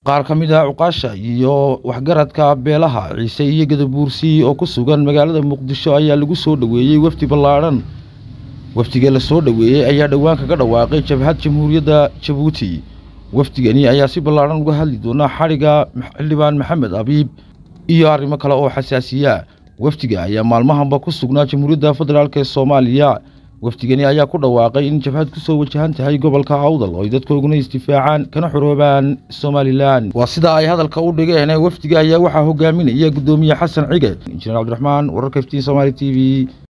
qaar ka mid ah cuqaasha iyo waxgaradka beelaha ciise iyo gadabuursi oo ku sugan magaalada muqdisho ayaa lagu soo dhoweeyey wafdi ballaadhan wafdiga la soo dhoweeyey ayaa dhowaan kaga dhawaaqay jabhad jamhuuriyadda jabuuti wafdigani ayaa si ballaadhan uga hadli doona xadhigga xildhibaan maxamed abiib iyo arrimo kale oo xasaasiya wafdiga ayaa maalmahanba ku sugnaa jamhuuriyadda federaalk ee soomaaliya wafdigani ayaa ku dhawaaqay in jabhad ku soo wajahan tahay gobolka awdal oo ay dadkooguna isdifaacaan kana xoroobaan somalilan waa sidaa ay hadalka u dhigeen wafdiga ayaa waxaa hogaaminaya guddoomiye xasan cige injineer cabdiraxmaan wararka iftiin somaali t v